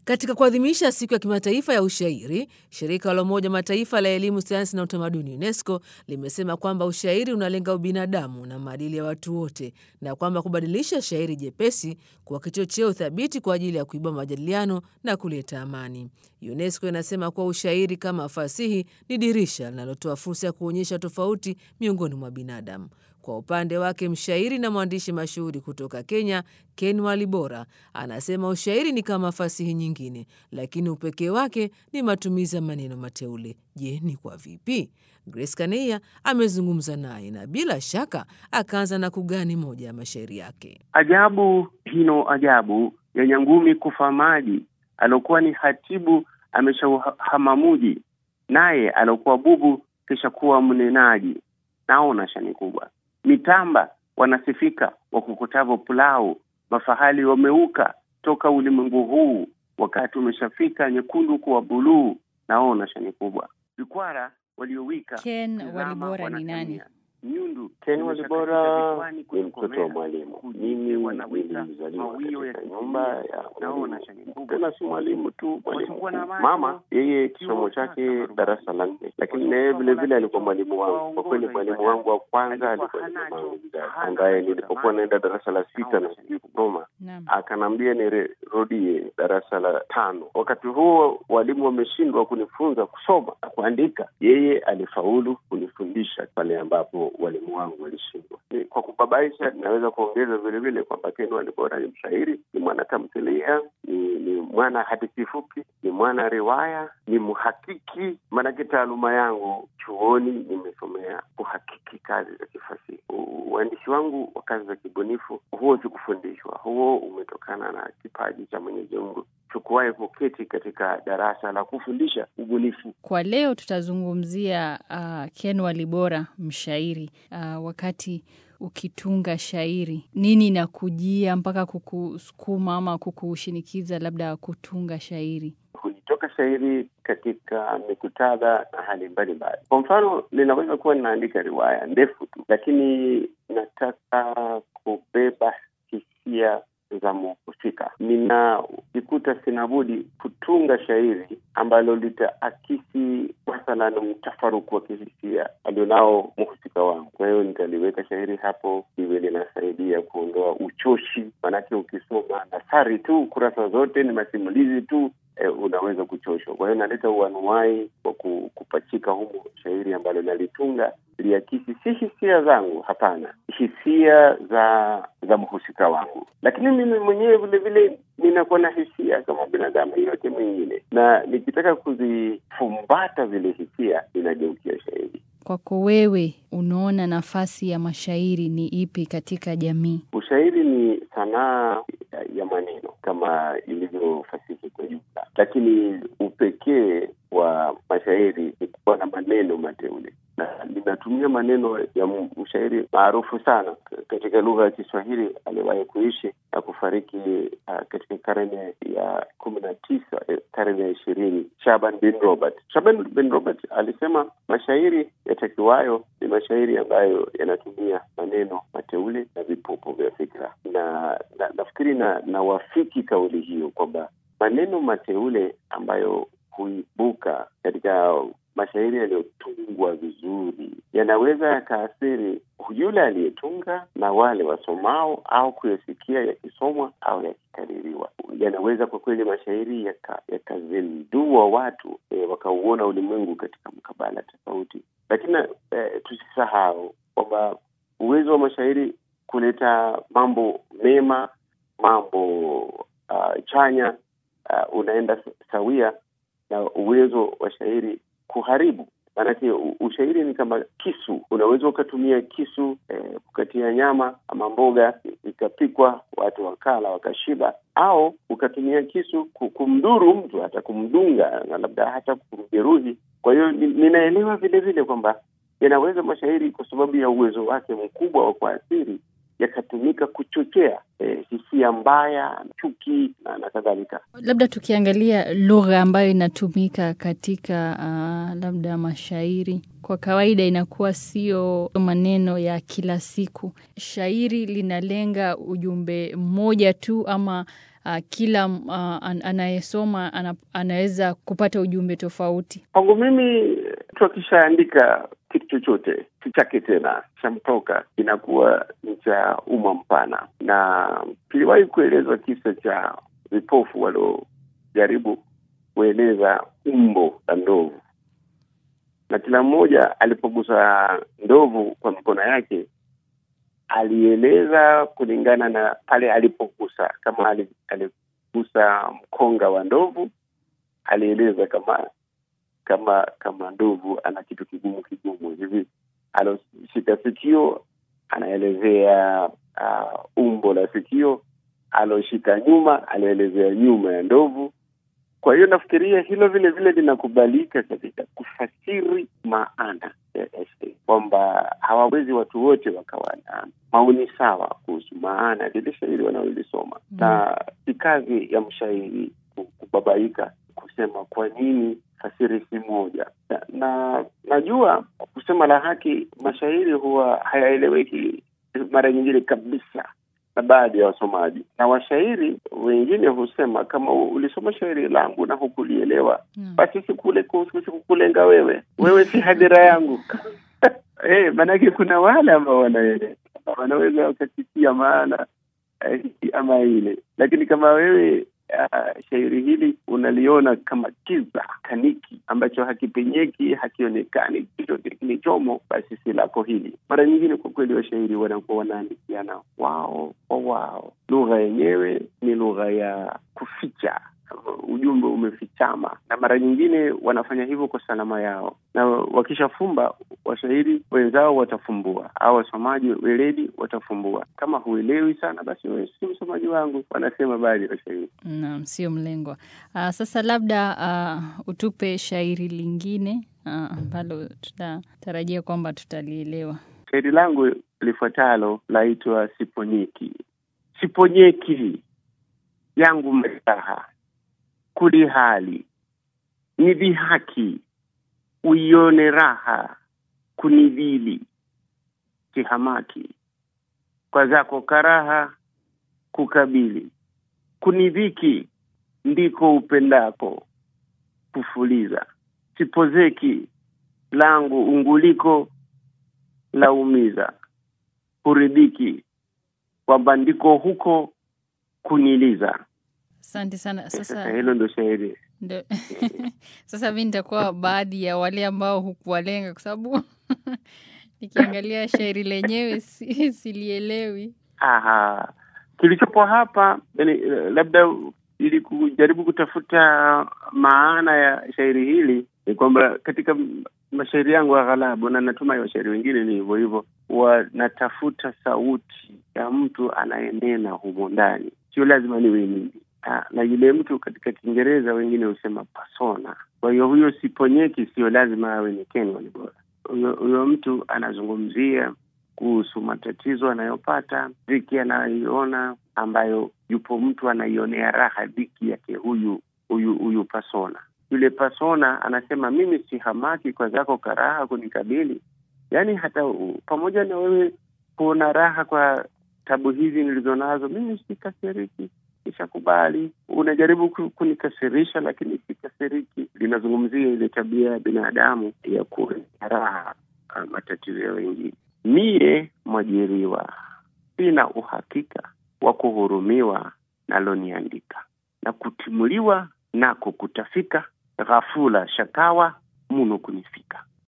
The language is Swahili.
Katika kuadhimisha siku ya kimataifa ya ushairi, shirika la Umoja Mataifa la elimu, sayansi na utamaduni UNESCO limesema kwamba ushairi unalenga ubinadamu na maadili ya watu wote na kwamba kubadilisha shairi jepesi kuwa kichocheo thabiti kwa ajili ya kuibua majadiliano na kuleta amani. UNESCO inasema kuwa ushairi kama fasihi ni dirisha linalotoa fursa ya kuonyesha tofauti miongoni mwa binadamu. Kwa upande wake mshairi na mwandishi mashuhuri kutoka Kenya, Ken Walibora, anasema ushairi ni kama fasihi nyingine, lakini upekee wake ni matumizi ya maneno mateule. Je, ni kwa vipi? Grace Kaneia amezungumza naye na bila shaka akaanza na kugani moja ya mashairi yake. Ajabu hino ajabu ya nyangumi kufa maji, aliokuwa ni hatibu ameshahama muji, naye aliokuwa bubu kisha kuwa mnenaji. Naona shani kubwa mitamba wanasifika wakukutavo pulau, mafahali wameuka toka ulimwengu huu, wakati umeshafika nyekundu kuwa buluu. Naona shani kubwa vikwara waliowika Ken Walibora ni nani? nyundu Ken Walibora ni mtoto wa mwalimu. Mimi nilizaliwa katika nyumba ya mwalimu, tena si mwalimu tu, mwalimu mama. Yeye kisomo chake darasa la nne, lakini naye vile vile alikuwa mwalimu wangu. Kwa kweli mwalimu wangu wa kwanza alikuwa ni mamangu mzazi, ambaye nilipokuwa naenda darasa la sita na sijui kusoma, Naam. akanambia nirudie darasa la tano. Wakati huo walimu wameshindwa kunifunza kusoma na kuandika, yeye alifaulu kunifundisha pale ambapo walimu wangu walishindwa. Ni- Kwa kubabaisha, naweza kuongeza vile vile kwamba Ken Walibora ni mshairi, ni mwana tamthilia, ni, ni mwana hadithi fupi, ni mwana riwaya, ni mhakiki. Maanake taaluma yangu chuoni nimesomea kuhakiki kazi za kifasihi. U- Uandishi wangu wa kazi za kibunifu huo sikufundishwa, huo umetokana na kipaji cha Mwenyezi Mungu. Sikuwahi kuketi katika darasa la kufundisha ubunifu. Kwa leo tutazungumzia uh, Ken Walibora mshairi. Uh, wakati ukitunga shairi, nini inakujia mpaka kukusukuma ama kukushinikiza labda kutunga shairi? Hulitoka shairi katika mikutadha na hali mbalimbali. Kwa mfano, ninaweza kuwa ninaandika riwaya ndefu tu, lakini nataka kubeba hisia za mhusika. Ninajikuta sina budi kutunga shairi ambalo litaakisi mathalan mtafaruku wa kihisia alionao mhusika wangu. Kwa hiyo nitaliweka shairi hapo liwe linasaidia kuondoa uchoshi, manake ukisoma nathari tu kurasa zote ni masimulizi tu e, unaweza kuchoshwa. Kwa hiyo naleta uanuwai kwa ku- kupachika humo shairi ambalo nalitunga liakisi si hisia zangu, hapana, hisia za za mhusika wangu, lakini mimi mwenyewe vile vile ninakuwa na hisia kama binadamu yote mwingine, na nikitaka kuzifumbata zile hisia ninageukia shairi. Kwako wewe, unaona nafasi ya mashairi ni ipi katika jamii? Ushairi ni sanaa ya- ya maneno kama ilivyo fasihi kwa jumla, lakini upekee wa mashairi ni kuwa na maneno mateule, na linatumia maneno ya m- mshairi maarufu sana k- katika lugha ya Kiswahili aliyewahi kuishi na kufariki uh, katika karne ya kumi na tisa eh, karne ya ishirini Shaban bin Robert. Shaban bin Robert alisema mashairi yatakiwayo ni mashairi ambayo yanatumia maneno mateule na vipopo vya fikra, na na- nafikiri na nawafiki kauli hiyo kwamba maneno mateule ambayo huibuka katika mashairi yaliyotungwa vizuri yanaweza yakaathiri yule aliyetunga na wale wasomao au kuyasikia yakisomwa au yakikaririwa. Yanaweza kwa kweli mashairi yaka- yakazindua watu e, wakauona ulimwengu katika mkabala tofauti, lakini e, tusisahau kwamba uwezo wa mashairi kuleta mambo mema, mambo uh, chanya uh, unaenda s- sawia na uwezo wa shairi kuharibu. Maanake u- ushairi ni kama kisu, unaweza ukatumia kisu eh, kukatia nyama ama mboga ikapikwa, watu wakala wakashiba, au ukatumia kisu ku- kumdhuru mtu, hata kumdunga na labda hata kumjeruhi. Kwa hiyo ni- ninaelewa vile vile kwamba yanaweza mashairi kwa sababu ya uwezo wake mkubwa wa kuathiri yakatumika kuchochea eh, hisia mbaya, chuki na, na kadhalika. Labda tukiangalia lugha ambayo inatumika katika uh, labda mashairi, kwa kawaida inakuwa sio maneno ya kila siku. Shairi linalenga ujumbe mmoja tu, ama uh, kila uh, an, anayesoma ana, anaweza kupata ujumbe tofauti? Kwangu mimi, mtu akishaandika kitu chochote si chake tena, chamtoka inakuwa ni cha umma mpana, na kiliwahi kuelezwa kisa cha vipofu waliojaribu kueleza umbo la ndovu, na kila mmoja alipogusa ndovu kwa mikono yake alieleza kulingana na pale alipogusa. Kama aligusa mkonga wa ndovu, alieleza kama kama kama ndovu ana kitu kigumu kigumu hivi. Aloshika sikio, anaelezea uh, umbo la sikio. Aloshika nyuma, anaelezea nyuma ya ndovu. Kwa hiyo nafikiria hilo vile vile linakubalika katika kufasiri maana ya essay, kwamba hawawezi watu wote wakawa na maoni sawa kuhusu maana lile shairi wanaolisoma mm. na si kazi ya mshairi kubabaika kusema kwa nini fasiri si moja na, na najua kusema la haki, mashairi huwa hayaeleweki mara nyingine kabisa na baadhi ya wasomaji na washairi wengine husema kama ulisoma shairi langu na hukulielewa, mm. basi sikule sikukulenga wewe, wewe si hadhira yangu. Hey, maanake kuna wale ambao wanaelewa wanaweza wakakisia maana eh, ama ile, lakini kama wewe Uh, shairi hili unaliona kama kiza kaniki ambacho hakipenyeki, hakionekani chochote kilichomo, basi si lako hili. Mara nyingine kwa kweli washairi wanakuwa wanaandikiana wao kwa wao, lugha yenyewe ni lugha ya kuficha ujumbe umefichama, na mara nyingine wanafanya hivyo kwa salama yao, na wakishafumba washairi wenzao watafumbua, au wasomaji weledi watafumbua. Kama huelewi sana, basi wewe si msomaji wangu, wanasema baadhi ya washairi. Naam, sio mlengwa. Uh, sasa labda uh, utupe shairi lingine ambalo uh, tutatarajia kwamba tutalielewa. Shairi langu lifuatalo laitwa Siponyeki. Siponyeki yangu mraha kuli hali ni dhihaki, uione raha kunidhili, kihamaki kwa zako karaha kukabili, kunidhiki ndiko upendako kufuliza, sipozeki langu unguliko laumiza, kuridhiki kwamba ndiko huko kuniliza. Asante sana. Sasa hilo ndo shairi ndo sasa mi nitakuwa baadhi ya wale ambao hukuwalenga kwa sababu nikiangalia shairi lenyewe si, silielewi. Aha, kilichopo hapa yani, labda ili kujaribu kutafuta maana ya shairi hili ni kwamba katika mashairi yangu aghalabu, na natumai washairi wengine ni hivyo hivyo, wanatafuta sauti ya mtu anayenena humo ndani, sio lazima niwe mimi na yule mtu katika Kiingereza wengine husema persona. Kwa hiyo huyo siponyeki, sio lazima awe ni Ken Walibora. Huyo huyo mtu anazungumzia kuhusu matatizo anayopata, dhiki anayoiona, ambayo yupo mtu anaionea raha dhiki yake huyu huyu huyu persona. Yule persona anasema mimi si hamaki kwa zako karaha kunikabili, yaani hata uh, pamoja na wewe kuona raha kwa tabu hizi nilizo nazo, mimi sikasiriki Ishakubali, unajaribu kunikasirisha, lakini sikasiriki. Linazungumzia ile tabia ya binadamu ya kuona raha matatizo ya wengine. Mie mwajiriwa, sina uhakika wa kuhurumiwa naloniandika, na kutimuliwa nako kutafika, ghafula shakawa muno kunifika.